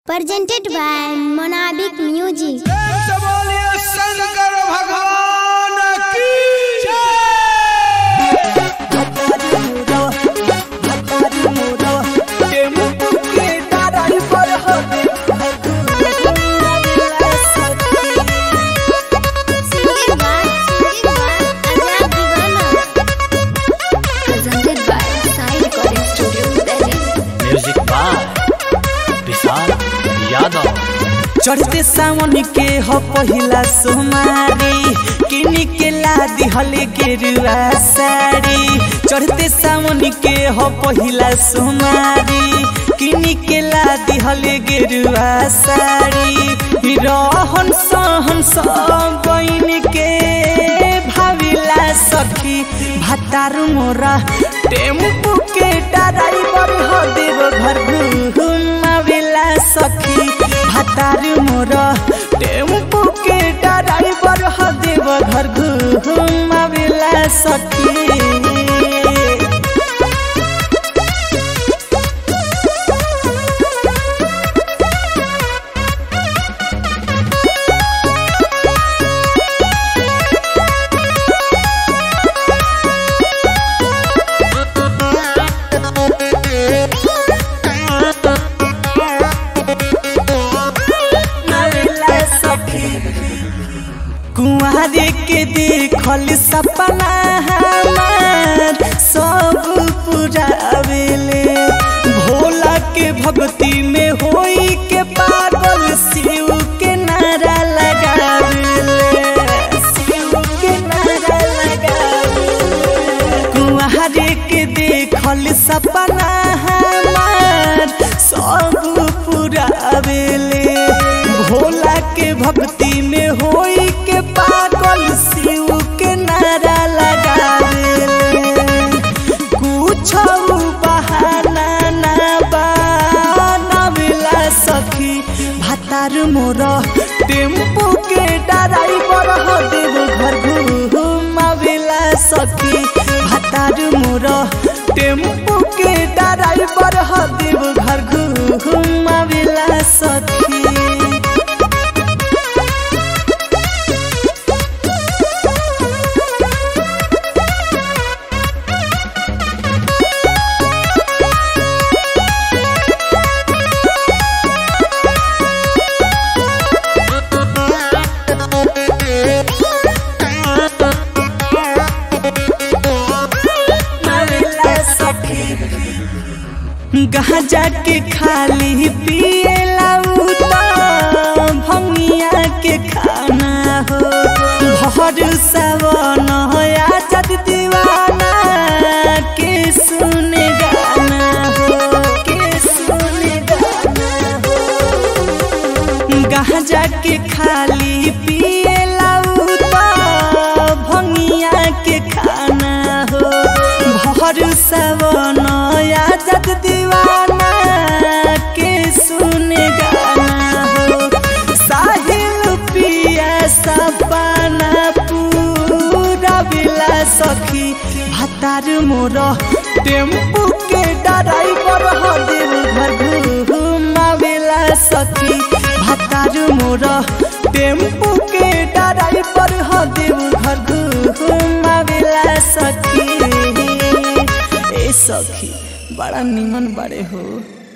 presented by Monabik Music. से बोलिए शंकर भगवान की Singing by Singing by Ajay Divana. Presented by Sai Recording Studio, Delhi. Music by Vishal Yadav चढ़ते सावन के हो पहिला सोमारी किनी के लादी हले गेरुआ साड़ी चढ़ते सावन के हो पहिला सोमारी किनी के लादी हले गेरुआ साड़ी रहन सहन सब बइन के भाविला सखी भातारू मोरा टेम्पू के ड्राइवर हो देव घर घुमावेला सखी भातारू मोरा टेम्पू के ड्राइवर हो देव घर घुमावेला सखी नावेला सखी कुंवारे के देखल सपना हमार सब पुरावेले भोला के भक्ति में होई के पागल शिव के नारा लगावेले शिव के नारा लगावेले कुंवारे के देखल सपना हमार सब पुरावेले भोला के भक्ति में होई के पागल शिव के नारा लगावेले कुछ बहाना ना बनावेला सखी भातार मोर टेम्पू के ड्राइवर हो देव घर घुमावेला सखी भातार मोर टेम्पू के ड्राइवर हो देव घर घुमावेला सखी गांजा के खाली पिएला उ त भंगिया के खाना हो भर सावन होया जद दीवाना के सुने गाना हो के सुने गाना हो गांजा के खाली पिएला उ त भंगिया के खाना हो भर सावन या जग दीवाना के सुने गाना हो साहिल पिया सपना पूरा बिला सखी भातार मोर टेम्पू के ड्राइवर हो देव घर घुमावेला सखी भातार मोर टेम्पू के ड्राइवर हो देव घर घुमावेला सखी ए सखी बड़ा निमन बड़े हो